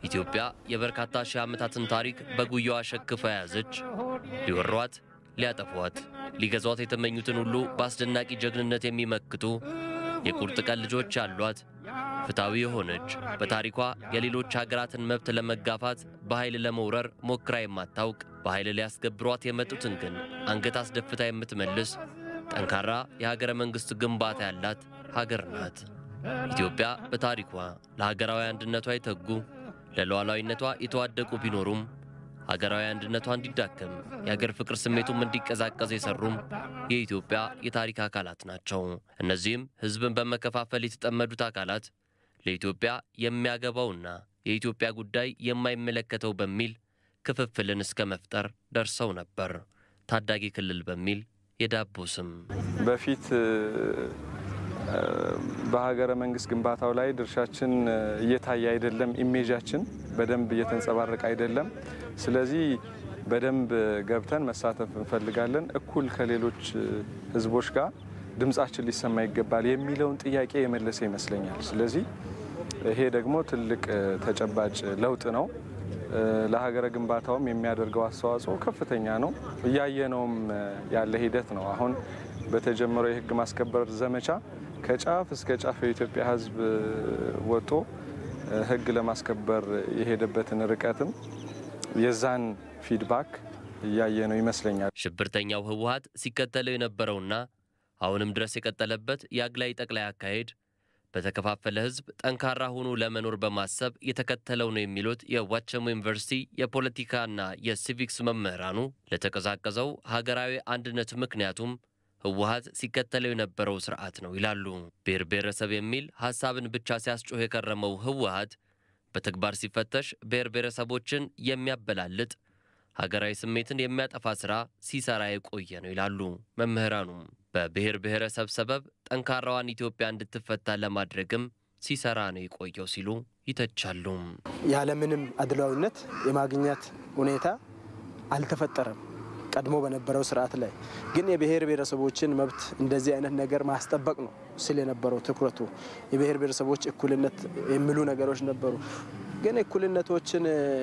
ኢትዮጵያ የበርካታ ሺህ ዓመታትን ታሪክ በጉያዋ ሸክፋ የያዘች ሊወሯት፣ ሊያጠፏት፣ ሊገዟት የተመኙትን ሁሉ በአስደናቂ ጀግንነት የሚመክቱ የቁርጥ ቀን ልጆች ያሏት ፍትሐዊ የሆነች በታሪኳ የሌሎች ሀገራትን መብት ለመጋፋት በኃይል ለመውረር ሞክራ የማታውቅ በኃይል ሊያስገብሯት የመጡትን ግን አንገት አስደፍታ የምትመልስ ጠንካራ የሀገረ መንግሥት ግንባታ ያላት ሀገር ናት። ኢትዮጵያ በታሪኳ ለሀገራዊ አንድነቷ የተጉ ለሉዓላዊነቷ የተዋደቁ ቢኖሩም ሀገራዊ አንድነቷ እንዲዳከም የሀገር ፍቅር ስሜቱም እንዲቀዛቀዝ የሰሩም የኢትዮጵያ የታሪክ አካላት ናቸው። እነዚህም ሕዝብን በመከፋፈል የተጠመዱት አካላት ለኢትዮጵያ የሚያገባውና የኢትዮጵያ ጉዳይ የማይመለከተው በሚል ክፍፍልን እስከ መፍጠር ደርሰው ነበር። ታዳጊ ክልል በሚል የዳቦ ስም በፊት በሀገረ መንግስት ግንባታው ላይ ድርሻችን እየታየ አይደለም፣ ኢሜጃችን በደንብ እየተንጸባረቀ አይደለም። ስለዚህ በደንብ ገብተን መሳተፍ እንፈልጋለን። እኩል ከሌሎች ህዝቦች ጋር ድምጻችን ሊሰማ ይገባል የሚለውን ጥያቄ የመለሰ ይመስለኛል። ስለዚህ ይሄ ደግሞ ትልቅ ተጨባጭ ለውጥ ነው። ለሀገረ ግንባታውም የሚያደርገው አስተዋጽኦ ከፍተኛ ነው። እያየነውም ያለ ሂደት ነው። አሁን በተጀመረው የህግ ማስከበር ዘመቻ ከጫፍ እስከ ጫፍ የኢትዮጵያ ህዝብ ወጥቶ ህግ ለማስከበር የሄደበትን ርቀትም የዛን ፊድባክ እያየነው ይመስለኛል። ሽብርተኛው ህወሀት ሲከተለው የነበረውና አሁንም ድረስ የቀጠለበት የአግላይ ጠቅላይ አካሄድ በተከፋፈለ ህዝብ ጠንካራ ሆኖ ለመኖር በማሰብ የተከተለው ነው የሚሉት የዋቸሞ ዩኒቨርሲቲ የፖለቲካና የሲቪክስ መምህራኑ ለተቀዛቀዘው ሀገራዊ አንድነት ምክንያቱም ህወሀት ሲከተለው የነበረው ስርዓት ነው ይላሉ። ብሔር ብሔረሰብ የሚል ሀሳብን ብቻ ሲያስጮህ የከረመው ህወሀት በተግባር ሲፈተሽ ብሔር ብሔረሰቦችን የሚያበላልጥ ሀገራዊ ስሜትን የሚያጠፋ ስራ ሲሰራ የቆየ ነው ይላሉ መምህራኑም። በብሔር ብሔረሰብ ሰበብ ጠንካራዋን ኢትዮጵያ እንድትፈታ ለማድረግም ሲሰራ ነው የቆየው ሲሉ ይተቻሉ። ያለምንም አድሏዊነት የማግኘት ሁኔታ አልተፈጠረም። ቀድሞ በነበረው ስርዓት ላይ ግን የብሔር ብሔረሰቦችን መብት እንደዚህ አይነት ነገር ማስጠበቅ ነው ስል የነበረው ትኩረቱ የብሔር ብሔረሰቦች እኩልነት የሚሉ ነገሮች ነበሩ። ግን እኩልነቶችን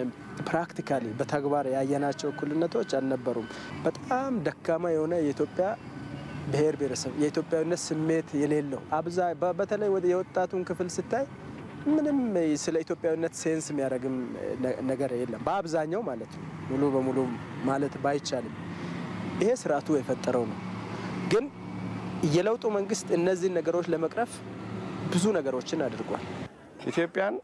ፕራክቲካሊ በተግባር ያየናቸው እኩልነቶች አልነበሩም። በጣም ደካማ የሆነ የኢትዮጵያ ብሔር ብሔረሰብ የኢትዮጵያዊነት ስሜት የሌለው አብዛ በተለይ የወጣቱን ክፍል ስታይ ምንም ስለ ኢትዮጵያዊነት ሴንስ የሚያደርግም ነገር የለም። በአብዛኛው ማለት ነው፣ ሙሉ በሙሉ ማለት ባይቻልም ይሄ ስርዓቱ የፈጠረው ነው። ግን የለውጡ መንግስት እነዚህን ነገሮች ለመቅረፍ ብዙ ነገሮችን አድርጓል። ኢትዮጵያን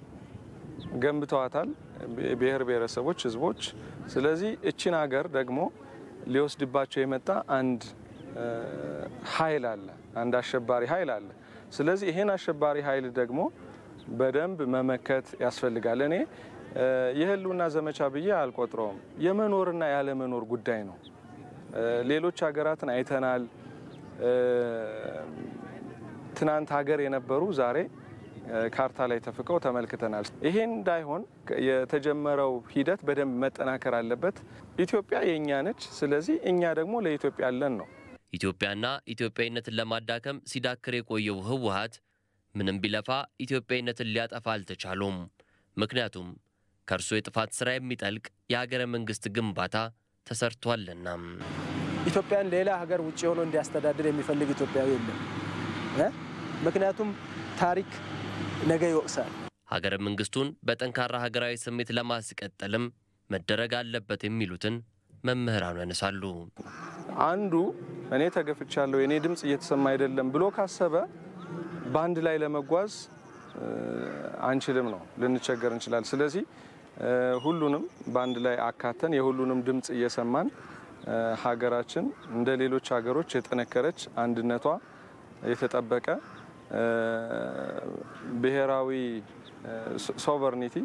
ገንብተዋታል ብሔር ብሔረሰቦች፣ ህዝቦች። ስለዚህ እችን ሀገር ደግሞ ሊወስድባቸው የመጣ አንድ ኃይል አለ፣ አንድ አሸባሪ ኃይል አለ። ስለዚህ ይሄን አሸባሪ ኃይል ደግሞ በደንብ መመከት ያስፈልጋል። እኔ የህልውና ዘመቻ ብዬ አልቆጥረውም። የመኖርና ያለመኖር ጉዳይ ነው። ሌሎች ሀገራትን አይተናል። ትናንት ሀገር የነበሩ ዛሬ ካርታ ላይ ተፍቀው ተመልክተናል። ይሄ እንዳይሆን የተጀመረው ሂደት በደንብ መጠናከር አለበት። ኢትዮጵያ የእኛ ነች። ስለዚህ እኛ ደግሞ ለኢትዮጵያ ያለን ነው። ኢትዮጵያና ኢትዮጵያዊነትን ለማዳከም ሲዳክር የቆየው ህወሀት ምንም ቢለፋ ኢትዮጵያዊነትን ሊያጠፋ አልተቻሉም። ምክንያቱም ከእርሱ የጥፋት ሥራ የሚጠልቅ የሀገረ መንግሥት ግንባታ ተሰርቷልና። ኢትዮጵያን ሌላ ሀገር ውጭ ሆኖ እንዲያስተዳድር የሚፈልግ ኢትዮጵያዊ የለም። ምክንያቱም ታሪክ ነገ ይወቅሳል። ሀገረ መንግሥቱን በጠንካራ ሀገራዊ ስሜት ለማስቀጠልም መደረግ አለበት የሚሉትን መምህራኑ ያነሳሉ። አንዱ እኔ ተገፍቻለሁ፣ የእኔ ድምፅ እየተሰማ አይደለም ብሎ ካሰበ በአንድ ላይ ለመጓዝ አንችልም ነው፣ ልንቸገር እንችላለን። ስለዚህ ሁሉንም በአንድ ላይ አካተን የሁሉንም ድምፅ እየሰማን ሀገራችን እንደ ሌሎች ሀገሮች የጠነከረች አንድነቷ የተጠበቀ ብሔራዊ ሶቨርኒቲ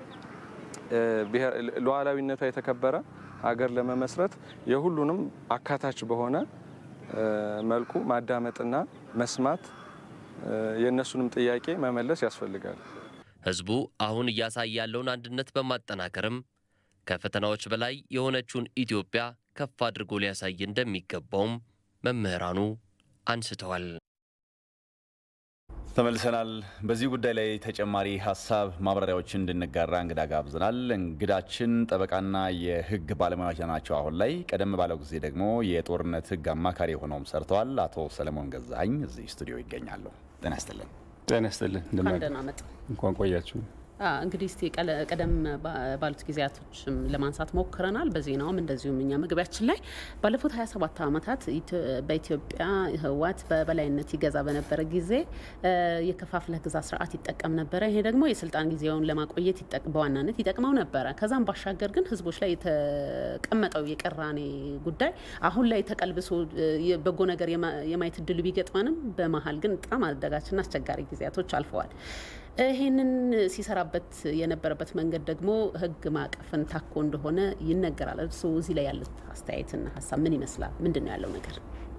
ሉዓላዊነቷ የተከበረ ሀገር ለመመስረት የሁሉንም አካታች በሆነ መልኩ ማዳመጥና መስማት የእነሱንም ጥያቄ መመለስ ያስፈልጋል። ህዝቡ አሁን እያሳየ ያለውን አንድነት በማጠናከርም ከፈተናዎች በላይ የሆነችውን ኢትዮጵያ ከፍ አድርጎ ሊያሳይ እንደሚገባውም መምህራኑ አንስተዋል። ተመልሰናል። በዚህ ጉዳይ ላይ ተጨማሪ ሀሳብ ማብራሪያዎችን እንድንጋራ እንግዳ ጋብዘናል። እንግዳችን ጠበቃና የሕግ ባለሙያዎች ናቸው። አሁን ላይ ቀደም ባለው ጊዜ ደግሞ የጦርነት ሕግ አማካሪ ሆነውም ሰርተዋል። አቶ ሰለሞን ገዛኸኝ እዚህ ስቱዲዮ ይገኛሉ። ጤና ይስጥልን። ጤና ይስጥልን። እንኳን ደህና መጡ። እንኳን ቆያችሁ። እንግዲህ እስቲ ቀደም ባሉት ጊዜያቶችም ለማንሳት ሞክረናል። በዜናውም እንደዚሁም እኛ መግቢያችን ላይ ባለፉት 27 ዓመታት በኢትዮጵያ ህወሓት በበላይነት ይገዛ በነበረ ጊዜ የከፋፍለህ ግዛ ስርዓት ይጠቀም ነበረ። ይሄ ደግሞ የስልጣን ጊዜውን ለማቆየት በዋናነት ይጠቅመው ነበረ። ከዛም ባሻገር ግን ህዝቦች ላይ የተቀመጠው የቅራኔ ጉዳይ አሁን ላይ ተቀልብሶ በጎ ነገር የማየት እድሉ ቢገጥመንም በመሀል ግን በጣም አደጋችና አስቸጋሪ ጊዜያቶች አልፈዋል። ይህንን ሲሰራበት የነበረበት መንገድ ደግሞ ህግ ማዕቀፍን ታኮ እንደሆነ ይነገራል። እርስዎ እዚህ ላይ ያሉት አስተያየትና ሀሳብ ምን ይመስላል? ምንድን ነው ያለው ነገር?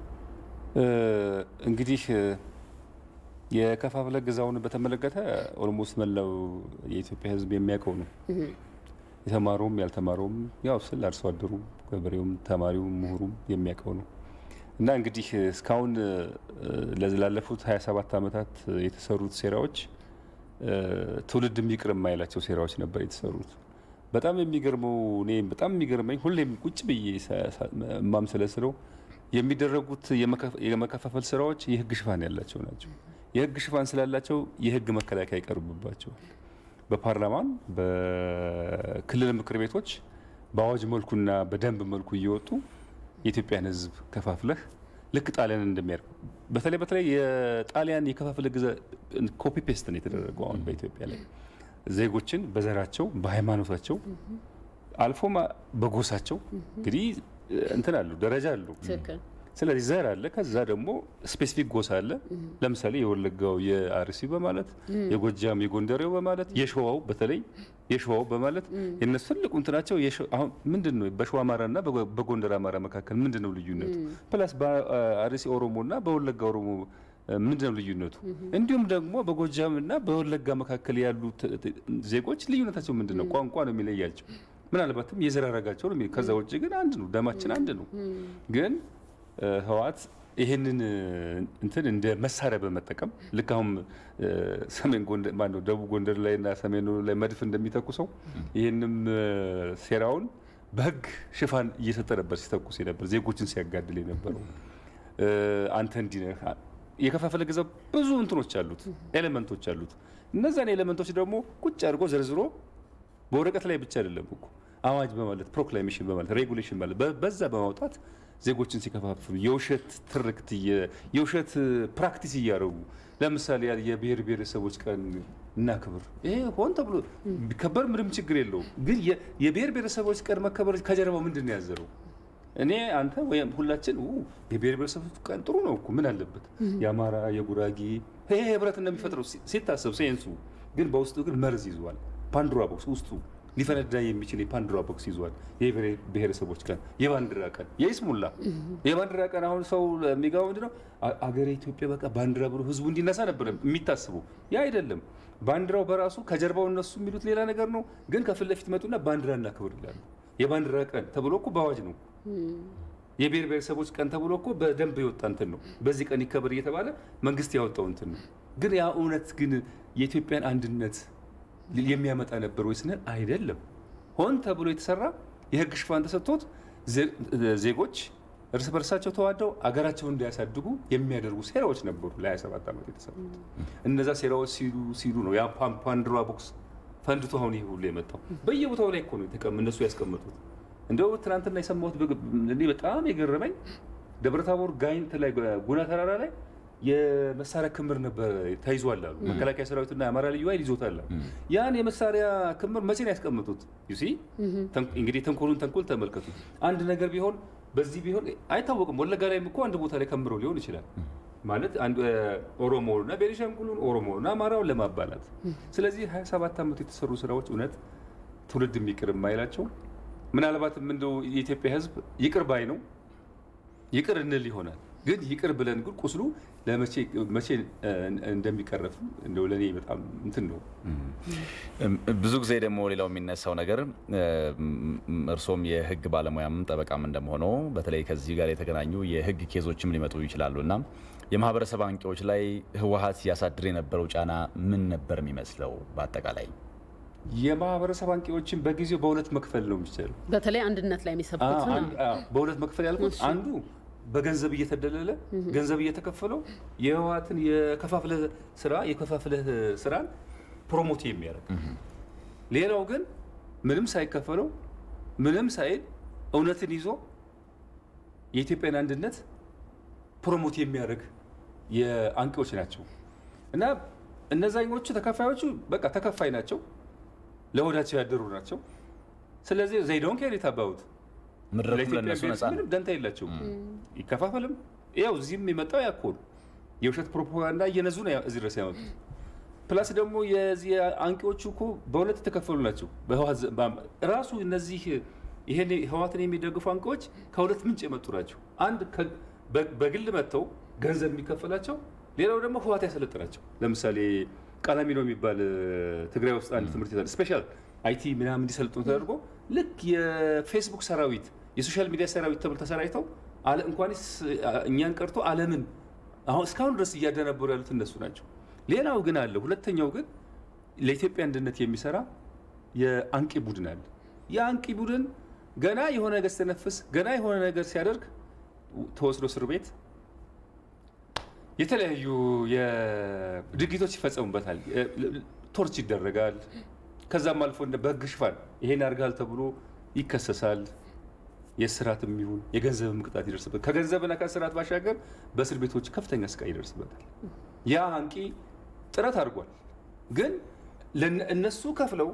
እንግዲህ የከፋፍለ ግዛውን በተመለከተ ኦልሞስት መላው የኢትዮጵያ ህዝብ የሚያውቀው ነው። የተማረውም ያልተማረውም ያው ስለ አርሶ አደሩም ገበሬውም ተማሪውም ምሁሩም የሚያውቀው ነው እና እንግዲህ እስካሁን ላለፉት 27 ዓመታት የተሰሩት ሴራዎች ትውልድ የሚቅር የማይላቸው ሴራዎች ነበር የተሰሩት። በጣም የሚገርመው እኔ በጣም የሚገርመኝ ሁሌም ቁጭ ብዬ የማምሰለስለው የሚደረጉት የመከፋፈል ስራዎች የህግ ሽፋን ያላቸው ናቸው። የህግ ሽፋን ስላላቸው የህግ መከላከያ ይቀርብባቸዋል። በፓርላማን በክልል ምክር ቤቶች በአዋጅ መልኩና በደንብ መልኩ እየወጡ የኢትዮጵያን ህዝብ ከፋፍለህ ልክ ጣሊያን እንደሚያደርግ በተለይ በተለይ የጣሊያን የከፋፍለ ግዛ ኮፒ ፔስት ነው የተደረገው። አሁን በኢትዮጵያ ላይ ዜጎችን በዘራቸው በሃይማኖታቸው አልፎም በጎሳቸው እንግዲህ እንትን አሉ ደረጃ አሉ። ስለዚህ ዘር አለ፣ ከዛ ደግሞ ስፔሲፊክ ጎሳ አለ። ለምሳሌ የወለጋው የአርሲ በማለት የጎጃም የጎንደሬው በማለት የሸዋው በተለይ የሸዋው በማለት የነሱ ትልቁ እንትናቸው አሁን ምንድን ነው በሸዋ አማራና በጎንደር አማራ መካከል ምንድን ነው ልዩነቱ? ፕላስ በአርሲ ኦሮሞና በወለጋ ኦሮሞ ምንድን ነው ልዩነቱ? እንዲሁም ደግሞ በጎጃምና በወለጋ መካከል ያሉ ዜጎች ልዩነታቸው ምንድን ነው? ቋንቋ ነው የሚለያቸው። ምናልባትም የዘር ሐረጋቸው ነው። ከዛ ውጭ ግን አንድ ነው፣ ደማችን አንድ ነው። ግን ህወሓት ይህንን እንትን እንደ መሳሪያ በመጠቀም ልክ አሁን ሰሜን ጎንደር ማነው ደቡብ ጎንደር ላይ እና ሰሜን ላይ መድፍ እንደሚተኩሰው ይህንም ሴራውን በህግ ሽፋን እየሰጠ ነበር ሲተኩስ ነበር ዜጎችን ሲያጋድል የነበረው። አንተ እንዲህ ነህ የከፋፈለ ገዛ ብዙ እንትኖች አሉት፣ ኤሌመንቶች አሉት። እነዛን ኤሌመንቶች ደግሞ ቁጭ አድርጎ ዘርዝሮ በወረቀት ላይ ብቻ አይደለም እኮ አዋጅ በማለት ፕሮክላሜሽን በማለት ሬጉሌሽን ማለት በዛ በማውጣት ዜጎችን ሲከፋፍሉ የውሸት ትርክት የውሸት ፕራክቲስ እያደረጉ ለምሳሌ የብሔር ብሔረሰቦች ቀን እናክብር። ይሄ ሆን ተብሎ ቢከበር ምንም ችግር የለውም። ግን የብሔር ብሔረሰቦች ቀን መከበር ከጀርባው ምንድን ነው ያዘረው? እኔ አንተ ወይም ሁላችን የብሔር ብሔረሰቦች ቀን ጥሩ ነው እኮ ምን አለበት? የአማራ የጉራጌ ይሄ ህብረት እንደሚፈጥረው ሲታሰብ ሴንሱ ግን በውስጡ ግን መርዝ ይዟል። ፓንዶራ ቦክስ ውስጡ ሊፈነዳ የሚችል የፓንዶራ ቦክስ ይዟል። የብሔር ብሔረሰቦች ቀን፣ የባንዲራ ቀን፣ የይስሙላ የባንዲራ ቀን አሁን ሰው የሚገባው ምንድነው አገሬ ኢትዮጵያ በቃ ባንዲራ ብሎ ህዝቡ እንዲነሳ ነበር የሚታስበው። ያ አይደለም። ባንዲራው በራሱ ከጀርባው እነሱ የሚሉት ሌላ ነገር ነው። ግን ከፊት ለፊት መጡና ባንዲራ እናክብር ይላሉ። የባንዲራ ቀን ተብሎ እኮ በአዋጅ ነው። የብሔር ብሔረሰቦች ቀን ተብሎ እኮ በደንብ የወጣ እንትን ነው። በዚህ ቀን ይከበር እየተባለ መንግስት ያወጣው እንትን ነው። ግን ያ እውነት ግን የኢትዮጵያን አንድነት የሚያመጣ ነበር ወይ ስንል አይደለም። ሆን ተብሎ የተሰራ የህግ ሽፋን ተሰጥቶት ዜጎች እርስ በርሳቸው ተዋደው አገራቸውን እንዲያሳድጉ የሚያደርጉ ሴራዎች ነበሩ ለ27 ዓመት የተሰሩት። እነዛ ሴራዎች ሲሉ ሲሉ ነው ያ ፓንዶራ ቦክስ ፈንድቶ አሁን ይህ ሁሉ የመጣው በየቦታው ላይ እኮ ነው እነሱ ያስቀመጡት። እንደው ትናንትና የሰማሁት እኔ በጣም የገረመኝ ደብረታቦር ጋይንት ላይ ጉና ተራራ ላይ የመሳሪያ ክምር ነበር ተይዟል አሉ። መከላከያ ሰራዊትና የአማራ ልዩ ኃይል ይዞታል አሉ። ያን የመሳሪያ ክምር መቼ ነው ያስቀምጡት? ዩሲ እንግዲህ ተንኮሉን ተንኮል ተመልከቱ። አንድ ነገር ቢሆን በዚህ ቢሆን አይታወቅም። ወለጋ ላይም እኮ አንድ ቦታ ላይ ከምረው ሊሆን ይችላል ማለት ኦሮሞና ቤኒሻንጉሉን ኦሮሞና አማራውን ለማባላት። ስለዚህ 27 ዓመት የተሰሩ ስራዎች እውነት ትውልድ የሚቅር የማይላቸው ምናልባትም እንደው የኢትዮጵያ ሕዝብ ይቅር ባይ ነው ይቅር እንል ይሆናል ግን ይቅር ብለን ግን ቁስሉ ለመቼ መቼ እንደሚቀረፍ እንደው ለእኔ በጣም እንትን ነው። ብዙ ጊዜ ደግሞ ሌላው የሚነሳው ነገር እርሶም የህግ ባለሙያም ጠበቃም እንደመሆነው በተለይ ከዚህ ጋር የተገናኙ የህግ ኬዞችም ሊመጡ ይችላሉ እና የማህበረሰብ አንቂዎች ላይ ህወሀት ያሳድር የነበረው ጫና ምን ነበር የሚመስለው? በአጠቃላይ የማህበረሰብ አንቂዎችን በጊዜው በሁለት መክፈል ነው የሚቻለው። በተለይ አንድነት ላይ የሚሰብኩት ነው። በሁለት መክፈል ያልኩት አንዱ በገንዘብ እየተደለለ ገንዘብ እየተከፈለው የህወሀትን የከፋፍለ ስራ የከፋፍለ ስራን ፕሮሞት የሚያደርግ ሌላው ግን ምንም ሳይከፈለው ምንም ሳይል እውነትን ይዞ የኢትዮጵያን አንድነት ፕሮሞት የሚያደርግ የአንቂዎች ናቸው እና እነዛኞቹ ተከፋዮቹ በቃ ተከፋይ ናቸው፣ ለወዳቸው ያደሩ ናቸው። ስለዚህ ዘይዶን ኬር የታባቡት መድረኩም ለእነሱ ነጻ ነው። ምንም ደንታ የላቸውም። ይከፋፈልም ያው እዚህም የመጣው ያኮሉ የውሸት ፕሮፓጋንዳ እየነዙ ነው እዚህ ድረስ ያመጡት። ፕላስ ደግሞ የዚህ አንቂዎቹ እኮ በሁለት የተከፈሉ ናቸው። ራሱ እነዚህ ይሄን ህወሓትን የሚደግፉ አንቂዎች ከሁለት ምንጭ የመጡ ናቸው። አንድ በግል መጥተው ገንዘብ የሚከፈላቸው፣ ሌላው ደግሞ ህወሓት ያሰለጥናቸው። ለምሳሌ ቀላሚኖ የሚባል ትግራይ ውስጥ አንድ ትምህርት ቤት ስፔሻል አይቲ ምናምን እንዲሰለጥኑ ተደርጎ ልክ የፌስቡክ ሰራዊት የሶሻል ሚዲያ ሰራዊት ተብሎ ተሰራጭተው እንኳንስ እኛን ቀርቶ ዓለምን አሁን እስካሁን ድረስ እያደነበሩ ያሉት እነሱ ናቸው። ሌላው ግን አለ። ሁለተኛው ግን ለኢትዮጵያ አንድነት የሚሰራ የአንቂ ቡድን አለ። የአንቂ ቡድን ገና የሆነ ነገር ሲተነፍስ ገና የሆነ ነገር ሲያደርግ ተወስዶ እስር ቤት የተለያዩ ድርጊቶች ይፈጸሙበታል። ቶርች ይደረጋል። ከዛም አልፎ በህግ ሽፋን ይሄን ያርጋል ተብሎ ይከሰሳል። የስራትም ይሁን የገንዘብም ቅጣት ይደርስበታል። ከገንዘብና ከስርዓት ባሻገር በእስር ቤቶች ከፍተኛ ስቃይ ይደርስበታል። ያ አንቂ ጥረት አድርጓል። ግን እነሱ ከፍለው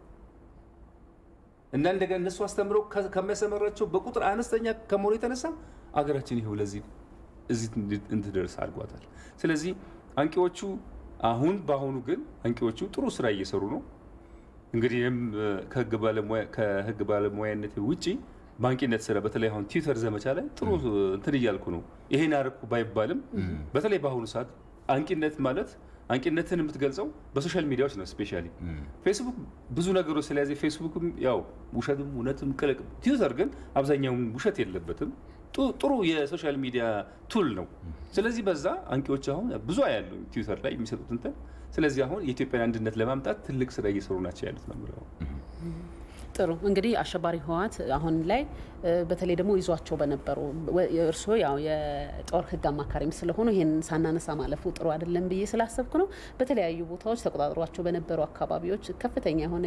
እና እንደገና እነሱ አስተምረው ከሚያሰመራቸው በቁጥር አነስተኛ ከመሆኑ የተነሳ አገራችን ይኸው ለዚህ እዚህ እንድደርስ አድርጓታል። ስለዚህ አንቂዎቹ አሁን በአሁኑ ግን አንቂዎቹ ጥሩ ስራ እየሰሩ ነው። እንግዲህ ይህም ከህግ ባለሙያነት ውጪ ባንቂነት ስራ በተለይ አሁን ትዊተር ዘመቻ ላይ ጥሩ እንትን እያልኩ ነው። ይሄን አደረኩ ባይባልም በተለይ በአሁኑ ሰዓት አንቂነት ማለት አንቂነትን የምትገልጸው በሶሻል ሚዲያዎች ነው። ስፔሻሊ ፌስቡክ ብዙ ነገሮች ስለያዘ ፌስቡክም ያው ውሸትም እውነትም ቅልቅ፣ ትዊተር ግን አብዛኛውን ውሸት የለበትም። ጥሩ የሶሻል ሚዲያ ቱል ነው። ስለዚህ በዛ አንቂዎች አሁን ብዙ ያሉ ትዊተር ላይ የሚሰጡት እንትን ስለዚህ አሁን የኢትዮጵያን አንድነት ለማምጣት ትልቅ ስራ እየሰሩ ናቸው ያሉት ነው የምለው። ጥሩ እንግዲህ አሸባሪ ህወሓት አሁን ላይ በተለይ ደግሞ ይዟቸው በነበሩ እርስዎ ያው የጦር ህግ አማካሪም ስለሆኑ ይህን ሳናነሳ ማለፉ ጥሩ አይደለም ብዬ ስላሰብኩ ነው። በተለያዩ ቦታዎች ተቆጣጥሯቸው በነበሩ አካባቢዎች ከፍተኛ የሆነ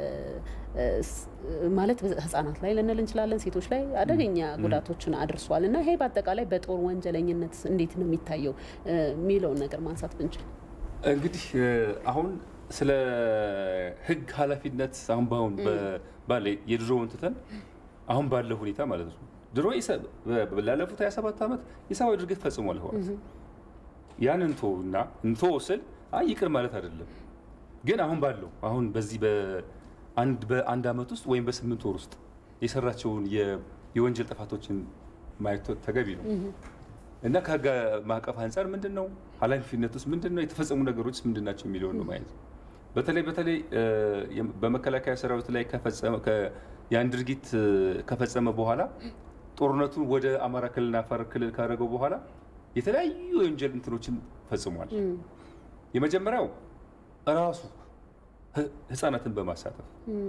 ማለት ህጻናት ላይ ልንል እንችላለን፣ ሴቶች ላይ አደገኛ ጉዳቶችን አድርሷል እና ይሄ በአጠቃላይ በጦር ወንጀለኝነት እንዴት ነው የሚታየው የሚለውን ነገር ማንሳት ብንችል እንግዲህ አሁን ስለ ህግ ኃላፊነት አሁን በአሁን ባለ የድሮውን ትተን አሁን ባለው ሁኔታ ማለት ነው። ድሮ ላለፉት 27 ዓመት የሰብአዊ ድርጊት ፈጽሟል ህወሓት። ያን እንቶ እና እንቶ ስል አይ ይቅር ማለት አይደለም፣ ግን አሁን ባለው አሁን በዚህ በአንድ በአንድ ዓመት ውስጥ ወይም በስምንት ወር ውስጥ የሰራቸውን የወንጀል ጥፋቶችን ማየት ተገቢ ነው እና ከህግ ማዕቀፍ አንጻር ምንድን ነው ኃላፊነት ውስጥ ምንድን ነው የተፈጸሙ ነገሮች ምንድን ናቸው የሚለውን ነው ማየት በተለይ በተለይ በመከላከያ ሰራዊት ላይ ያን ድርጊት ከፈጸመ በኋላ ጦርነቱን ወደ አማራ ክልልና አፋር ክልል ካደረገው በኋላ የተለያዩ የወንጀል እንትኖችን ፈጽሟል። የመጀመሪያው ራሱ ህፃናትን በማሳተፍ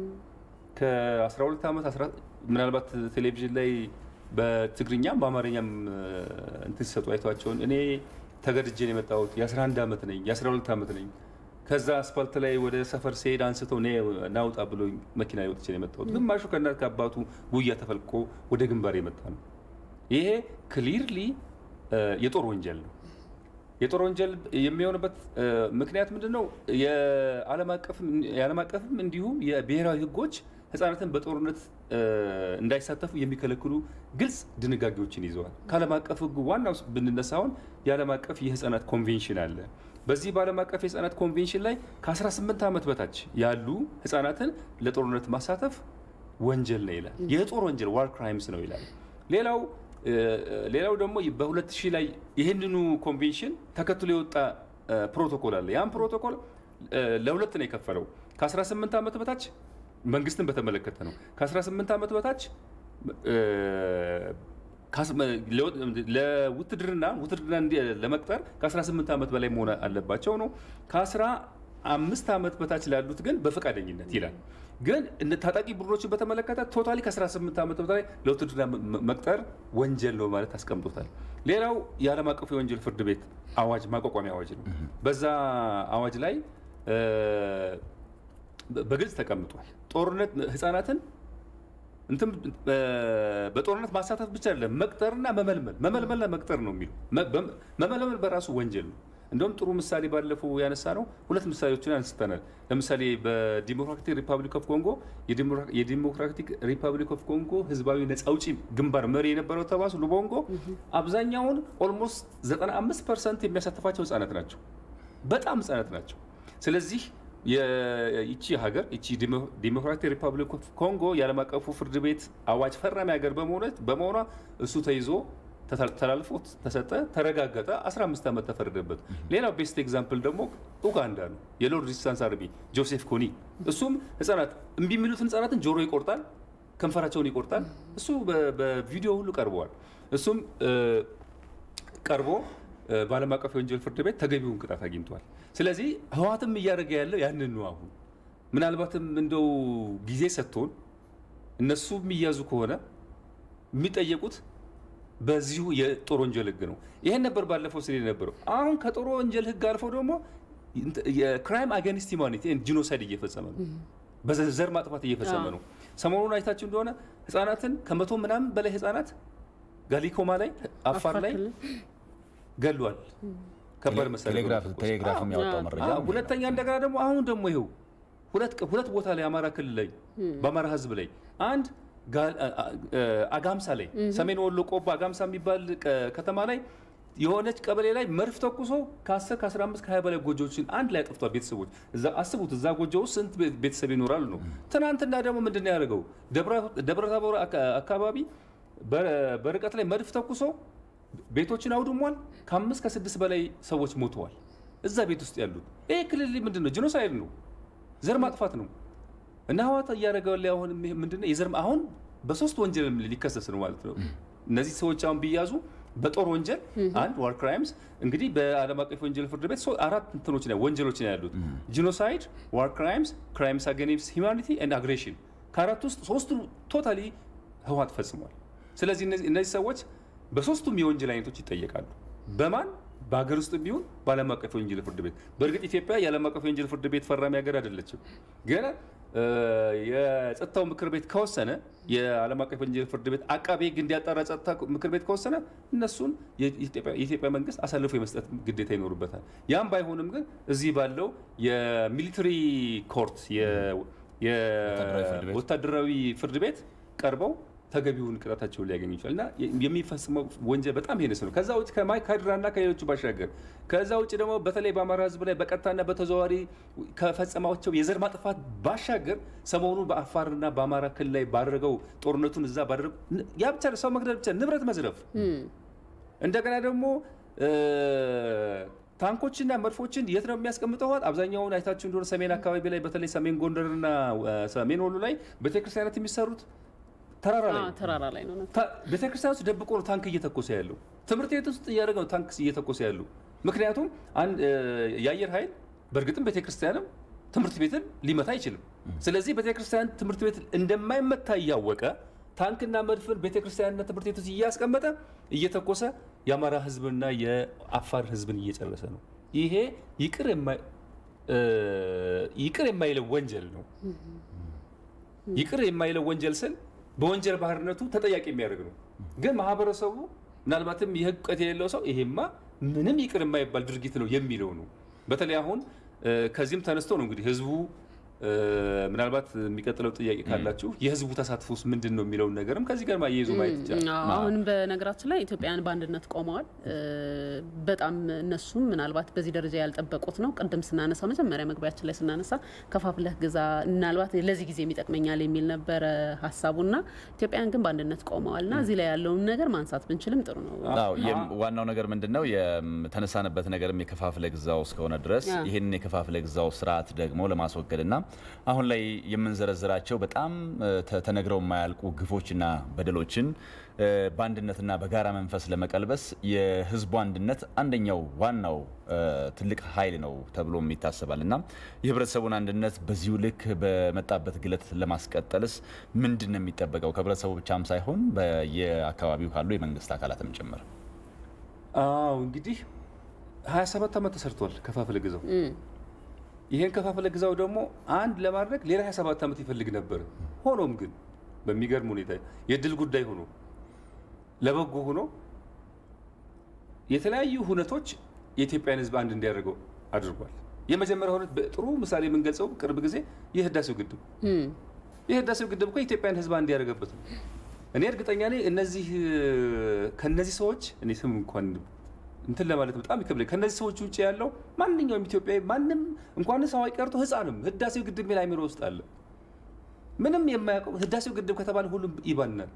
ከ12 ዓመት ምናልባት ቴሌቪዥን ላይ በትግርኛም በአማርኛም እንትን ሲሰጡ አይተዋቸውን እኔ ተገድጄን የመጣሁት የ11 ዓመት ነኝ የ12 ዓመት ነኝ ከዛ አስፋልት ላይ ወደ ሰፈር ሲሄድ አንስተው ናውጣ ብሎ መኪና ወጥቼ ነው የመጣሁት። ግማሹ ከእናት ከአባቱ ጉያ ተፈልቆ ወደ ግንባር የመጣ ነው። ይሄ ክሊርሊ የጦር ወንጀል ነው። የጦር ወንጀል የሚሆንበት ምክንያት ምንድን ነው? የዓለም አቀፍም እንዲሁም የብሔራዊ ህጎች ህጻናትን በጦርነት እንዳይሳተፉ የሚከለክሉ ግልጽ ድንጋጌዎችን ይዘዋል። ከዓለም አቀፍ ህጉ ዋናው ብንነሳ አሁን የዓለም አቀፍ የህፃናት ኮንቬንሽን አለ። በዚህ በዓለም አቀፍ የህፃናት ኮንቬንሽን ላይ ከ18 ዓመት በታች ያሉ ህፃናትን ለጦርነት ማሳተፍ ወንጀል ነው ይላል። የጦር ወንጀል ዋር ክራይምስ ነው ይላል። ሌላው ሌላው ደግሞ በ2000 ላይ ይህንኑ ኮንቬንሽን ተከትሎ የወጣ ፕሮቶኮል አለ። ያም ፕሮቶኮል ለሁለት ነው የከፈለው። ከ18 ዓመት በታች መንግስትን በተመለከተ ነው። ከ18 ዓመት በታች ለውትድርና ውትድርና ለመቅጠር ከ18 ዓመት በላይ መሆን አለባቸው ነው። ከ15 ዓመት በታች ላሉት ግን በፈቃደኝነት ይላል። ግን ታጣቂ ቡድኖችን በተመለከተ ቶታሊ ከ18 ዓመት በላይ ለውትድርና መቅጠር ወንጀል ነው ማለት አስቀምጦታል። ሌላው የዓለም አቀፉ የወንጀል ፍርድ ቤት አዋጅ ማቋቋሚያ አዋጅ ነው። በዛ አዋጅ ላይ በግልጽ ተቀምጧል። ጦርነት ህፃናትን እንትም በጦርነት ማሳተፍ ብቻ አይደለም መቅጠርና መመልመል መመልመልና መቅጠር ነው የሚሉ መመልመል በራሱ ወንጀል ነው። እንደውም ጥሩ ምሳሌ ባለፈው ያነሳ ነው። ሁለት ምሳሌዎችን አንስተናል። ለምሳሌ በዲሞክራቲክ ሪፐብሊክ ኦፍ ኮንጎ የዲሞክራቲክ ሪፐብሊክ ኦፍ ኮንጎ ህዝባዊ ነጻ አውጪ ግንባር መሪ የነበረው ተባስ ሉቦንጎ አብዛኛውን ኦልሞስት 95 ፐርሰንት የሚያሳትፋቸው ህጻናት ናቸው። በጣም ህጻናት ናቸው። ስለዚህ ይቺ ሀገር ይቺ ዲሞክራቲክ ሪፐብሊክ ኦፍ ኮንጎ የዓለም አቀፉ ፍርድ ቤት አዋጅ ፈራሚ ሀገር በመሆኗ እሱ ተይዞ ተላልፎ ተሰጠ፣ ተረጋገጠ፣ 15 ዓመት ተፈረደበት። ሌላው ቤስት ኤግዛምፕል ደግሞ ኡጋንዳ ነው። የሎርድ ሬዚስታንስ አርሚ ጆሴፍ ኮኒ እሱም ህጻናት እምቢ የሚሉትን ህጻናትን ጆሮ ይቆርጣል፣ ከንፈራቸውን ይቆርጣል። እሱ በቪዲዮ ሁሉ ቀርበዋል። እሱም ቀርቦ በዓለም አቀፍ የወንጀል ፍርድ ቤት ተገቢውን ቅጣት አግኝቷል። ስለዚህ ህወሓትም እያደረገ ያለው ያንን ነው። አሁን ምናልባትም እንደው ጊዜ ሰጥቶን እነሱ የሚያዙ ከሆነ የሚጠየቁት በዚሁ የጦር ወንጀል ህግ ነው። ይሄን ነበር ባለፈው ስል የነበረው። አሁን ከጦር ወንጀል ህግ አልፎ ደግሞ የክራይም አጋንስት ሂውማኒቲ ጂኖሳይድ እየፈጸመ ነው። በዘር ማጥፋት እየፈጸመ ነው። ሰሞኑን አይታችሁ እንደሆነ ህጻናትን ከመቶ ምናምን በላይ ህጻናት ጋሊኮማ ላይ አፋር ላይ ገሏል። ከባድ መሳሪያ ቴሌግራፍ የሚያወጣው መረጃ። ሁለተኛ እንደገና ደግሞ አሁን ደግሞ ይኸው ሁለት ቦታ ላይ አማራ ክልል ላይ በአማራ ህዝብ ላይ አንድ አጋምሳ ላይ ሰሜን ወሎ ቆቦ አጋምሳ የሚባል ከተማ ላይ የሆነች ቀበሌ ላይ መድፍ ተኩሶ ከ10 ከ15 ከ20 በላይ ጎጆዎችን አንድ ላይ አጥፍቷል። ቤተሰቦች አስቡት፣ እዛ ጎጆ ውስጥ ስንት ቤተሰብ ይኖራሉ ነው። ትናንትና ደግሞ ምንድን ነው ያደርገው? ደብረ ታቦር አካባቢ በርቀት ላይ መድፍ ተኩሶ ቤቶችን አውድሟል። ከአምስት ከስድስት በላይ ሰዎች ሞተዋል እዛ ቤት ውስጥ ያሉት። ይህ ክልል ምንድን ነው? ጂኖሳይድ ነው፣ ዘር ማጥፋት ነው። እና ህወሓት እያደረገው ላይ አሁን ምንድነው የዘር አሁን በሶስት ወንጀል ሊከሰስ ነው ማለት ነው። እነዚህ ሰዎች አሁን ቢያዙ በጦር ወንጀል አንድ ዋር ክራይምስ እንግዲህ በዓለም አቀፍ ወንጀል ፍርድ ቤት አራት እንትኖች ወንጀሎች ነው ያሉት ጂኖሳይድ፣ ዋር ክራይምስ፣ ክራይምስ አገኒስት ሂውማኒቲ ኤንድ አግሬሽን። ከአራት ውስጥ ሶስቱ ቶታሊ ህወሓት ፈጽሟል። ስለዚህ እነዚህ ሰዎች በሶስቱም የወንጀል አይነቶች ይጠየቃሉ። በማን በሀገር ውስጥ ቢሆን በዓለም አቀፍ የወንጀል ፍርድ ቤት። በእርግጥ ኢትዮጵያ የዓለም አቀፍ የወንጀል ፍርድ ቤት ፈራሚ ሀገር አይደለችም። ግን የጸጥታው ምክር ቤት ከወሰነ የዓለም አቀፍ የወንጀል ፍርድ ቤት አቃቤ ሕግ እንዲያጣራ ጸጥታ ምክር ቤት ከወሰነ እነሱን የኢትዮጵያ መንግስት አሳልፎ የመስጠት ግዴታ ይኖርበታል። ያም ባይሆንም ግን እዚህ ባለው የሚሊተሪ ኮርት የወታደራዊ ፍርድ ቤት ቀርበው ተገቢውን ቅጣታቸውን ሊያገኙ ይችላል እና የሚፈጽመው ወንጀል በጣም ሄነስ ነው። ከዛ ውጭ ከማይካድራና ከሌሎቹ ባሻገር ከዛ ውጭ ደግሞ በተለይ በአማራ ህዝብ ላይ በቀጥታና በተዘዋዋሪ ከፈጸማቸው የዘር ማጥፋት ባሻገር ሰሞኑን በአፋርና በአማራ ክልል ላይ ባደረገው ጦርነቱን እዛ ባደረገው ያ ብቻ ሰው መግደል ብቻ ንብረት መዝረፍ እንደገና ደግሞ ታንኮችና መድፎችን የት ነው የሚያስቀምጠው? አብዛኛውን አይታችሁ እንደሆነ ሰሜን አካባቢ ላይ በተለይ ሰሜን ጎንደርና ሰሜን ወሎ ላይ ቤተክርስቲያናት የሚሰሩት ተራራ ላይ ተራራ ላይ ነው። ቤተክርስቲያን ውስጥ ደብቆ ነው ታንክ እየተኮሰ ያለው። ትምህርት ቤት ውስጥ እያደረገ ነው ታንክ እየተኮሰ ያለው። ምክንያቱም የአየር ኃይል በእርግጥም ቤተክርስቲያንም ትምህርት ቤትን ሊመታ አይችልም። ስለዚህ ቤተክርስቲያን ትምህርት ቤት እንደማይመታ እያወቀ ታንክና መድፍን ቤተክርስቲያንና ትምህርት ቤት ውስጥ እያስቀመጠ እየተኮሰ የአማራ ህዝብና የአፋር ህዝብን እየጨረሰ ነው። ይሄ ይቅር የማይለው ወንጀል ነው። ይቅር የማይለው ወንጀል ስል በወንጀል ባህርነቱ ተጠያቂ የሚያደርግ ነው። ግን ማህበረሰቡ ምናልባትም የህግ እውቀት የሌለው ሰው ይሄማ ምንም ይቅር የማይባል ድርጊት ነው የሚለው ነው። በተለይ አሁን ከዚህም ተነስቶ ነው እንግዲህ ህዝቡ ምናልባት የሚቀጥለው ጥያቄ ካላችሁ የህዝቡ ተሳትፎስ ምንድን ነው የሚለውን ነገርም ከዚህ ጋር ማያይዞ ማየት ይቻላል። አሁን በነገራችን ላይ ኢትዮጵያውያን በአንድነት ቆመዋል። በጣም እነሱም ምናልባት በዚህ ደረጃ ያልጠበቁት ነው። ቅድም ስናነሳ መጀመሪያ መግቢያችን ላይ ስናነሳ ከፋፍለህ ግዛ ምናልባት ለዚህ ጊዜ የሚጠቅመኛል የሚል ነበረ ሀሳቡና ኢትዮጵያውያን ግን በአንድነት ቆመዋል እና እዚህ ላይ ያለውን ነገር ማንሳት ብንችልም ጥሩ ነው። ዋናው ነገር ምንድን ነው የተነሳንበት ነገርም የከፋፍለ ግዛው እስከሆነ ድረስ ይህንን የከፋፍለ ግዛው ስርዓት ደግሞ ለማስወገድና አሁን ላይ የምንዘረዝራቸው በጣም ተነግረው የማያልቁ ግፎችና በደሎችን በአንድነትና በጋራ መንፈስ ለመቀልበስ የህዝቡ አንድነት አንደኛው ዋናው ትልቅ ኃይል ነው ተብሎም ይታሰባል እና የህብረተሰቡን አንድነት በዚሁ ልክ በመጣበት ግለት ለማስቀጠልስ ምንድን ነው የሚጠበቀው? ከህብረተሰቡ ብቻም ሳይሆን በየአካባቢው ካሉ የመንግስት አካላትም ጭምር። አዎ እንግዲህ 27 ዓመት ተሰርቷል ከፋፍለ ግዛው ይሄን ከፋፍለ ግዛው ደግሞ አንድ ለማድረግ ሌላ 27 ዓመት ይፈልግ ነበር። ሆኖም ግን በሚገርም ሁኔታ የድል ጉዳይ ሆኖ ለበጎ ሆኖ የተለያዩ ሁነቶች የኢትዮጵያን ህዝብ አንድ እንዲያደርገው አድርጓል። የመጀመሪያ ሁነት በጥሩ ምሳሌ የምንገልጸው ቅርብ ጊዜ የህዳሴው ግድብ የህዳሴው ግድብ እኮ የኢትዮጵያን ህዝብ አንድ ያደረገበት ነው። እኔ እርግጠኛ ነኝ እነዚህ ከነዚህ ሰዎች እኔ ስም እንኳን እንትን ለማለት በጣም ይከብዳል። ከነዚህ ሰዎች ውጭ ያለው ማንኛውም ኢትዮጵያዊ ማንም እንኳንስ አዋቂ ቀርቶ ህፃንም ህዳሴው ግድብ ሚል አይምሮ ውስጥ አለ። ምንም የማያውቀው ህዳሴው ግድብ ከተባለ ሁሉም ይባናል።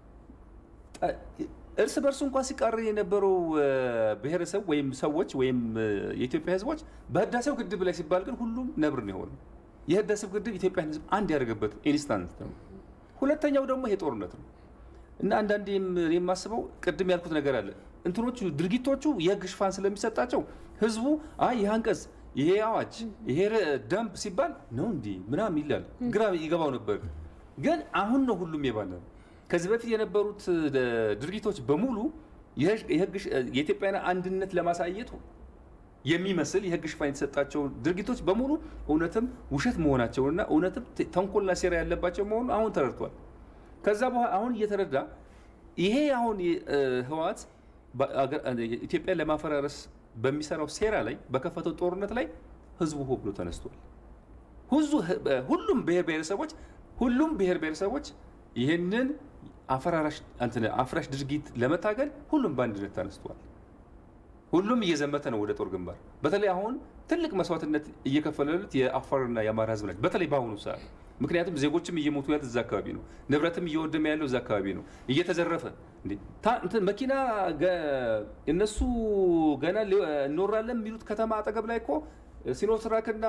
እርስ በርሱ እንኳን ሲቃር የነበረው ብሔረሰብ ወይም ሰዎች ወይም የኢትዮጵያ ህዝቦች በህዳሴው ግድብ ላይ ሲባል ግን ሁሉም ነብር ነው የሆነው። የህዳሴው ግድብ ኢትዮጵያን ህዝብ አንድ ያደረገበት ኢንስታንት ነው። ሁለተኛው ደግሞ ይሄ ጦርነት ነው እና አንዳንዴ የማስበው ቅድም ያልኩት ነገር አለ እንትኖቹ ድርጊቶቹ የህግ ሽፋን ስለሚሰጣቸው ህዝቡ አይ ይህ አንቀጽ ይሄ አዋጅ ይሄ ደንብ ሲባል ነው እንዲህ ምናምን ይላል። ግራ ይገባው ነበር። ግን አሁን ነው ሁሉም የባለ ከዚህ በፊት የነበሩት ድርጊቶች በሙሉ የኢትዮጵያን አንድነት ለማሳየት የሚመስል የህግ ሽፋን የተሰጣቸው ድርጊቶች በሙሉ እውነትም ውሸት መሆናቸውንና እውነትም ተንኮልና ሴራ ያለባቸው መሆኑ አሁን ተረድቷል። ከዛ በኋላ አሁን እየተረዳ ይሄ አሁን ህወሓት ኢትዮጵያን ለማፈራረስ በሚሰራው ሴራ ላይ በከፈተው ጦርነት ላይ ህዝቡ ሆ ብሎ ተነስቷል። ሁሉም ብሔር ብሔረሰቦች ሁሉም ብሔር ብሔረሰቦች ይህንን አፍራሽ ድርጊት ለመታገል ሁሉም በአንድነት ተነስቷል። ሁሉም እየዘመተ ነው ወደ ጦር ግንባር። በተለይ አሁን ትልቅ መስዋዕትነት እየከፈለሉት የአፋርና የአማራ ህዝብ ናቸው። በተለይ በአሁኑ ሰዓት ምክንያቱም ዜጎችም እየሞቱ ያሉት እዛ አካባቢ ነው። ንብረትም እየወደመ ያለው እዛ አካባቢ ነው። እየተዘረፈ መኪና እነሱ ገና እንወራለን የሚሉት ከተማ አጠገብ ላይ እኮ ሲኖትራክና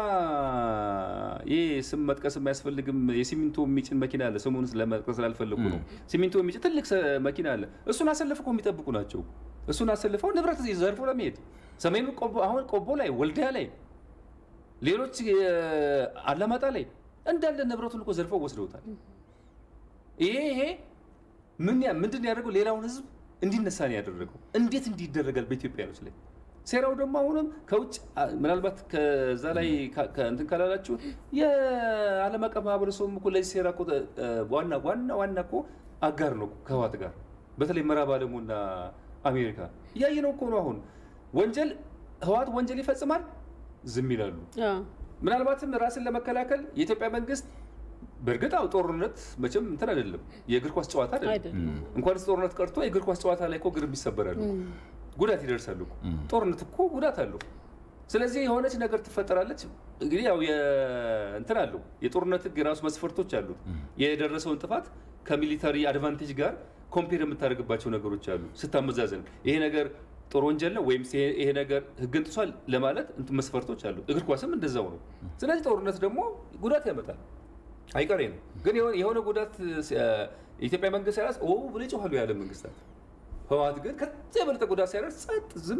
ይህ ስም መጥቀስ የማያስፈልግም የሲሚንቶ የሚጭን መኪና አለ። ስሙን ለመጥቀስ ስላልፈለጉ ነው። ሲሚንቶ የሚጭን ትልቅ መኪና አለ። እሱን አሰልፈው የሚጠብቁ ናቸው። እሱን አሰልፈው ንብረት ዘርፎ ለመሄድ ሰሜኑ አሁን ቆቦ ላይ፣ ወልዲያ ላይ፣ ሌሎች አላማጣ ላይ እንዳለ ንብረቱን እኮ ዘርፈው ወስደውታል። ይሄ ይሄ ምንድን ያደርገው ሌላውን ህዝብ እንዲነሳ ነው ያደረገው። እንዴት እንዲህ ይደረጋል በኢትዮጵያኖች ላይ? ሴራው ደግሞ አሁንም ከውጭ ምናልባት ከዛ ላይ እንትን ካላላችሁ የዓለም አቀፍ ማህበረሰቡም እኮ ለዚህ ሴራ እኮ ዋና ዋና ዋና እኮ አጋር ነው ከህወሓት ጋር በተለይ ምዕራብ ዓለሙና አሜሪካ እያየነው እኮ ነው። አሁን ወንጀል ህወሓት ወንጀል ይፈጽማል፣ ዝም ይላሉ። ምናልባትም ራስን ለመከላከል የኢትዮጵያ መንግስት በእርግጥ አው ጦርነት መቼም እንትን አይደለም፣ የእግር ኳስ ጨዋታ አይደለም። እንኳንስ ጦርነት ቀርቶ የእግር ኳስ ጨዋታ ላይ እኮ ግርም ይሰበራሉ፣ ጉዳት ይደርሳሉ። ጦርነት እኮ ጉዳት አለው። ስለዚህ የሆነች ነገር ትፈጠራለች። እንግዲህ ያው እንትን አለው የጦርነት ህግ የራሱ መስፈርቶች አሉት። የደረሰውን ጥፋት ከሚሊታሪ አድቫንቴጅ ጋር ኮምፔር የምታደርግባቸው ነገሮች አሉ ስታመዛዘን ይሄ ነገር ጦር ወንጀል ነው ወይም ይሄ ነገር ህግን ጥሷል ለማለት መስፈርቶች አሉ። እግር ኳስም እንደዛው ነው። ስለዚህ ጦርነት ደግሞ ጉዳት ያመጣል፣ አይቀሬ ነው። ግን የሆነ ጉዳት የኢትዮጵያ መንግስት ሲያደርስ ኦ ብሎ ይጮኻሉ የዓለም መንግስታት። ህወሓት ግን ከዚያ የበለጠ ጉዳት ሲያደርስ ጸጥ ዝም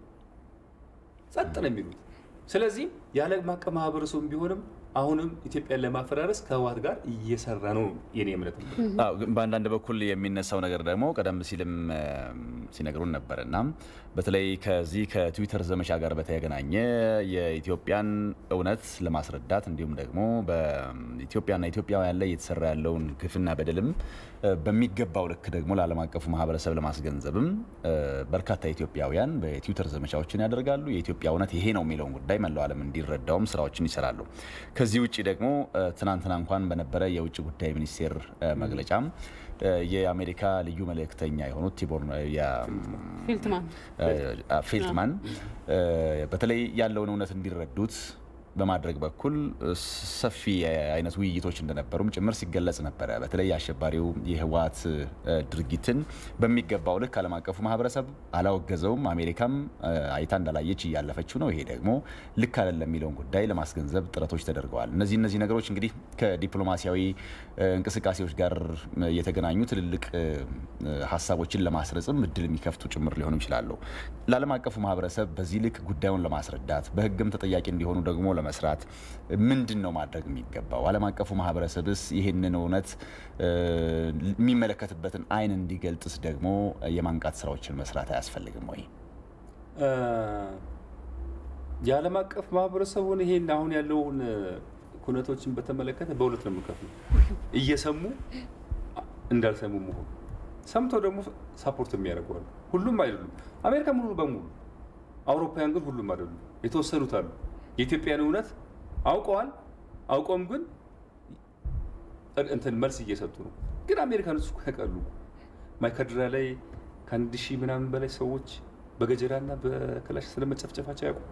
ጸጥ ነው የሚሉት። ስለዚህ የዓለም አቀፍ ማህበረሰቡ ቢሆንም አሁንም ኢትዮጵያን ለማፈራረስ ከህወሓት ጋር እየሰራ ነው የኔ እምነት። በአንዳንድ በኩል የሚነሳው ነገር ደግሞ ቀደም ሲልም ሲነግሩን ነበር እና በተለይ ከዚህ ከትዊተር ዘመቻ ጋር በተገናኘ የኢትዮጵያን እውነት ለማስረዳት እንዲሁም ደግሞ በኢትዮጵያና ኢትዮጵያውያን ላይ እየተሰራ ያለውን ግፍና በደልም በሚገባው ልክ ደግሞ ለዓለም አቀፉ ማህበረሰብ ለማስገንዘብም በርካታ ኢትዮጵያውያን በትዊተር ዘመቻዎችን ያደርጋሉ። የኢትዮጵያ እውነት ይሄ ነው የሚለውን ጉዳይ መላው ዓለም እንዲረዳውም ስራዎችን ይሰራሉ። ከዚህ ውጭ ደግሞ ትናንትና እንኳን በነበረ የውጭ ጉዳይ ሚኒስቴር መግለጫም የአሜሪካ ልዩ መልእክተኛ የሆኑት ቲቦር ፊልትማን ፊልትማን በተለይ ያለውን እውነት እንዲረዱት በማድረግ በኩል ሰፊ አይነት ውይይቶች እንደነበሩም ጭምር ሲገለጽ ነበረ። በተለይ አሸባሪው የህወሓት ድርጊትን በሚገባው ልክ ዓለም አቀፉ ማህበረሰብ አላወገዘውም። አሜሪካም አይታ እንዳላየች እያለፈችው ነው። ይሄ ደግሞ ልክ አይደለም የሚለውን ጉዳይ ለማስገንዘብ ጥረቶች ተደርገዋል። እነዚህ እነዚህ ነገሮች እንግዲህ ከዲፕሎማሲያዊ እንቅስቃሴዎች ጋር የተገናኙ ትልልቅ ሀሳቦችን ለማስረጽም እድል የሚከፍቱ ጭምር ሊሆኑ ይችላሉ። ለዓለም አቀፉ ማህበረሰብ በዚህ ልክ ጉዳዩን ለማስረዳት በህግም ተጠያቂ እንዲሆኑ ደግሞ ለመስራት ምንድን ነው ማድረግ የሚገባው? ዓለም አቀፉ ማህበረሰብስ ይህንን እውነት የሚመለከትበትን አይን እንዲገልጥስ ደግሞ የማንቃት ስራዎችን መስራት አያስፈልግም ወይ? የዓለም አቀፍ ማህበረሰቡን ይሄን አሁን ያለውን ኩነቶችን በተመለከተ በሁለት ነው የምከፍለው። እየሰሙ እንዳልሰሙ መሆኑ፣ ሰምተው ደግሞ ሳፖርት የሚያደርገዋሉ። ሁሉም አይደሉም። አሜሪካ ሙሉ በሙሉ አውሮፓውያን ግን ሁሉም አይደሉም። የተወሰኑት አሉ። የኢትዮጵያን እውነት አውቀዋል። አውቀውም ግን እንትን መልስ እየሰጡ ነው። ግን አሜሪካኖች እኮ ያውቃሉ። ማይካድራ ላይ ከአንድ ሺህ ምናምን በላይ ሰዎች በገጀራና በክላሽ ስለመጨፍጨፋቸው ያውቁ።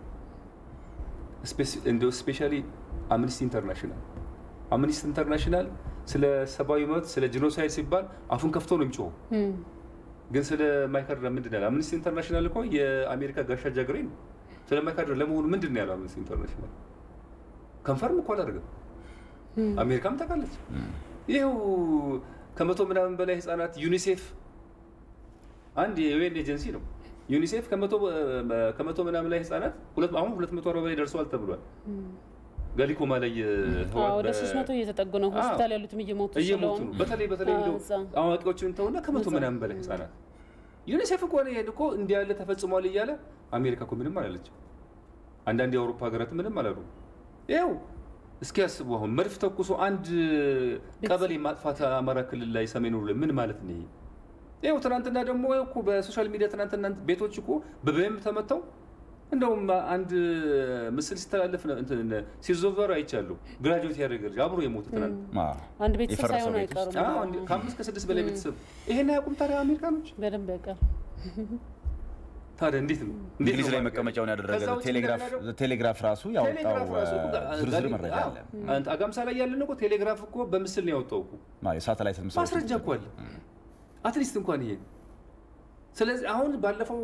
እንደ ስፔሻሊ አምኒስቲ ኢንተርናሽናል አምኒስቲ ኢንተርናሽናል ስለ ሰብአዊ መብት ስለ ጂኖሳይድ ሲባል አፉን ከፍቶ ነው የሚጮኸው። ግን ስለ ማይካድራ ምንድን ያለ አምኒስቲ ኢንተርናሽናል እኮ የአሜሪካ ጋሻ ጃግሬ ነው። ስለ ማይካድራ ለመሆኑ ምንድን ነው ያለው አምነስቲ ኢንተርናሽናል? ከንፈርም እኮ አላደርግም። አሜሪካም ታውቃለች። ይኸው ከመቶ ምናምን በላይ ህጻናት ዩኒሴፍ አንድ የዩኤን ኤጀንሲ ነው። ዩኒሴፍ ከመቶ ምናምን ላይ ህጻናት አሁን ሁለት መቶ አርባ በላይ ደርሰዋል ተብሏል። ገሊኮማ ላይ ወደ ሶስት መቶ እየተጠጉ ነው። ሆስፒታል ያሉትም እየሞቱ እየሞቱ ነው። በተለይ በተለይ እንደው አዋቂዎችን ተውና ከመቶ ምናምን በላይ ህጻናት ዩኒሴፍ እኮ ይሄን እኮ እንዲህ ያለ ተፈጽሟል እያለ አሜሪካ እኮ ምንም አላለችም። አንዳንድ የአውሮፓ ሀገራት ምንም አላሉ። ይኸው እስኪ ያስቡ አሁን መድፍ ተኩሶ አንድ ቀበሌ ማጥፋት አማራ ክልል ላይ ሰሜን ላይ ምን ማለት ነው? ይኸው ትናንትና ደግሞ እኮ በሶሻል ሚዲያ ትናንትና ቤቶች እኮ በበም ተመተው እንደውም አንድ ምስል ሲተላለፍ ሲዞቨሩ አይቻሉ። ግራጁዌት ያደረገ ልጅ አብሮ የሞተ ትናንት አንድ ቤተሰብ ሳይሆን አይቀሩም። ከአምስት ከስድስት በላይ ቤተሰብ ይሄን አያውቁም። ታዲያ አሜሪካኖች በደንብ ያውቃል። ታዲያ እንዴት ነው እንግሊዝ ላይ መቀመጫውን ያደረገ ቴሌግራፍ ራሱ ያወጣው ዝርዝር መረጃ አለ። አጋምሳ ላይ ያለን እኮ ቴሌግራፍ እኮ በምስል ነው ያወጣው እኮ የሳተላይት ማስረጃ እኮ አለ። አትሊስት እንኳን ይሄ ስለዚህ አሁን ባለፈው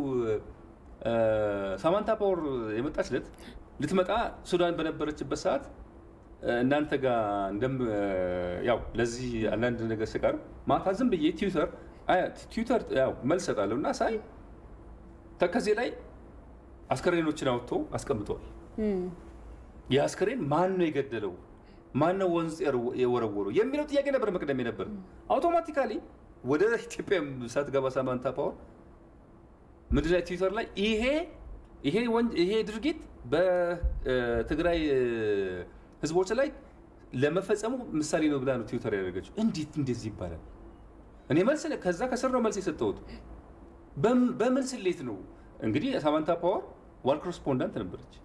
ሳማንታ ፓወር የመጣች ዕለት ልትመጣ ሱዳን በነበረችበት ሰዓት እናንተ ጋር እንደም ያው ለዚህ አንዳንድ ነገር ስቀር ማታ ዝም ብዬ ትዊተር ትዊተር ያው መልስ እሰጣለሁ እና ሳይ ተከዜ ላይ አስከሬኖችን አውጥቶ አስቀምጠዋል። ይህ አስከሬን ማን ነው የገደለው? ማን ነው ወንዝ የወረወረው የሚለው ጥያቄ ነበር መቅደም ነበር። አውቶማቲካሊ ወደ ኢትዮጵያ ሳትገባ ሳማንታ ፓወር ምድር ላይ ትዊተር ላይ ይሄ ይሄ ይሄ ድርጊት በትግራይ ህዝቦች ላይ ለመፈጸሙ ምሳሌ ነው ብላ ነው ትዊተር ያደረገችው። እንዴት እንደዚህ ይባላል? እኔ መልስ ከዛ ከስር ነው መልስ የሰጠሁት። በምን ስሌት ነው እንግዲህ ሳማንታ ፓወር ዋር ኮረስፖንዳንት ነበረች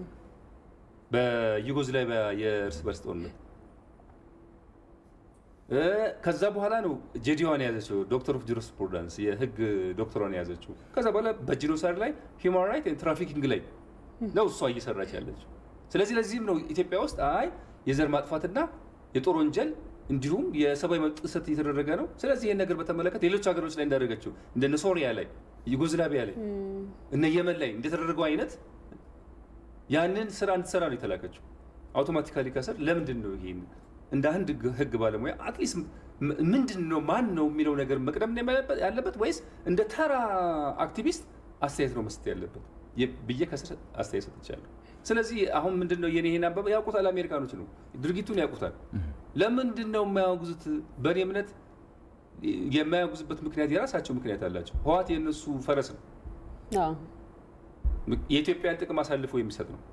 በዩጎዝላቪያ የእርስ በርስ ጦርነት። ከዛ በኋላ ነው ጄዲዋን የያዘችው ዶክተር ኦፍ ጁሪስፕሩደንስ የህግ ዶክተሯን የያዘችው። ከዛ በኋላ በጂኖሳይድ ላይ ሂውማን ራይት ትራፊኪንግ ላይ ነው እሷ እየሰራች ያለችው። ስለዚህ ለዚህም ነው ኢትዮጵያ ውስጥ አይ የዘር ማጥፋትና የጦር ወንጀል እንዲሁም የሰብአዊ መብት ጥሰት እየተደረገ ነው። ስለዚህ ይህን ነገር በተመለከተ ሌሎች ሀገሮች ላይ እንዳደረገችው እንደነ ሶሪያ ላይ፣ ዩጎዝላቪያ ላይ፣ እነ የመን ላይ እንደተደረገው አይነት ያንን ስራ እንድትሰራ ነው የተላከችው። አውቶማቲካሊ ከስር ለምንድን ነው ይሄን እንደ አንድ ህግ ባለሙያ አትሊስት ምንድን ነው ማን ነው የሚለው ነገር መቅደም ያለበት ወይስ እንደ ተራ አክቲቪስት አስተያየት ነው መስጠት ያለበት ብዬ ከስር አስተያየት ሰጥቻለሁ። ስለዚህ አሁን ምንድን ነው የኔ ይሄን አበበ ያውቁታል፣ አሜሪካኖች ነው ድርጊቱን ያውቁታል። ለምንድን ነው የማያወግዙት? በእኔ እምነት የማያወግዙበት ምክንያት የራሳቸው ምክንያት አላቸው። ህወሓት የእነሱ ፈረስ ነው። የኢትዮጵያን ጥቅም አሳልፎ የሚሰጥ ነው።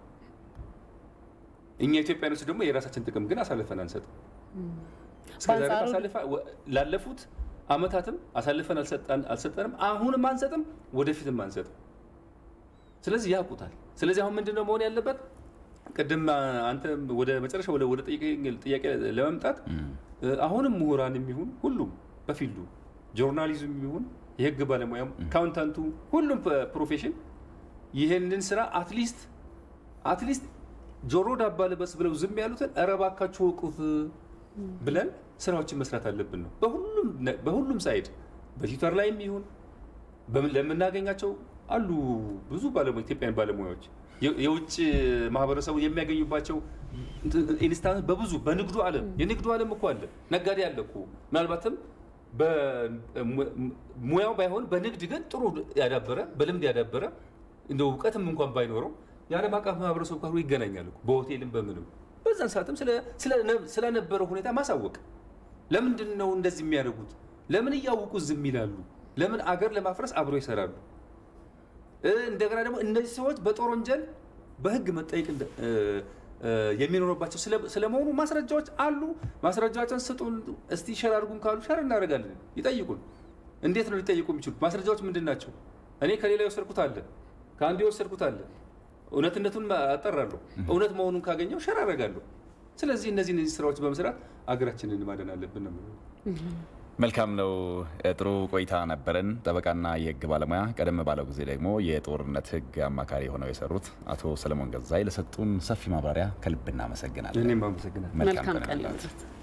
እኛ ኢትዮጵያኖች ደግሞ የራሳችን ጥቅም ግን አሳልፈን አንሰጥም። ላለፉት አመታትም አሳልፈን አልሰጠንም፣ አሁንም አንሰጥም፣ ወደፊትም አንሰጥም። ስለዚህ ያውቁታል። ስለዚህ አሁን ምንድነው መሆን ያለበት? ቅድም አንተ ወደ መጨረሻ ወደ ወደ ጥያቄ ለመምጣት አሁንም ምሁራን የሚሆን ሁሉም በፊልዱ ጆርናሊዝም የሚሆን የህግ ባለሙያም አካውንታንቱ ሁሉም ፕሮፌሽን ይህንን ስራ አትሊስት አትሊስት ጆሮ ዳባ ልበስ ብለው ዝም ያሉትን ኧረ እባካችሁ ወቁት ብለን ስራዎችን መስራት አለብን ነው በሁሉም ሳይድ በትዊተር ላይም ይሁን ለምናገኛቸው አሉ ብዙ ባለሙያ ኢትዮጵያን ባለሙያዎች የውጭ ማህበረሰቡ የሚያገኙባቸው ኢንስታንስ በብዙ በንግዱ ዓለም የንግዱ ዓለም እኮ አለ ነጋዴ አለ እኮ ምናልባትም ሙያው ባይሆን በንግድ ግን ጥሩ ያዳበረ በልምድ ያዳበረ እንደ እውቀትም እንኳን ባይኖረው የዓለም አቀፍ ማህበረሰቡ ጋር ይገናኛል እኮ በሆቴልም በምንም በዛን ሰዓትም ስለነበረው ሁኔታ ማሳወቅ ለምንድን ነው እንደዚህ የሚያደርጉት ለምን እያወቁ ዝም ይላሉ ለምን አገር ለማፍረስ አብሮ ይሰራሉ እንደገና ደግሞ እነዚህ ሰዎች በጦር ወንጀል በህግ መጠየቅ የሚኖርባቸው ስለመሆኑ ማስረጃዎች አሉ። ማስረጃዎችን ስጡን እስቲ ሸር አድርጉን ካሉ ሸር እናደርጋለን። ይጠይቁን። እንዴት ነው ሊጠይቁ የሚችሉት? ማስረጃዎች ምንድን ናቸው? እኔ ከሌላ የወሰድኩት አለ፣ ከአንዱ የወሰድኩት አለ። እውነትነቱን አጠራለሁ። እውነት መሆኑን ካገኘው ሸር አደርጋለሁ። ስለዚህ እነዚህ እነዚህ ስራዎች በመስራት አገራችንን ማደን አለብን ነው መልካም ነው። ጥሩ ቆይታ ነበረን። ጠበቃና የህግ ባለሙያ ቀደም ባለው ጊዜ ደግሞ የጦርነት ህግ አማካሪ ሆነው የሰሩት አቶ ሰለሞን ገዛይ ለሰጡን ሰፊ ማብራሪያ ከልብ እናመሰግናለን። እኔም አመሰግናለሁ። መልካም ቀን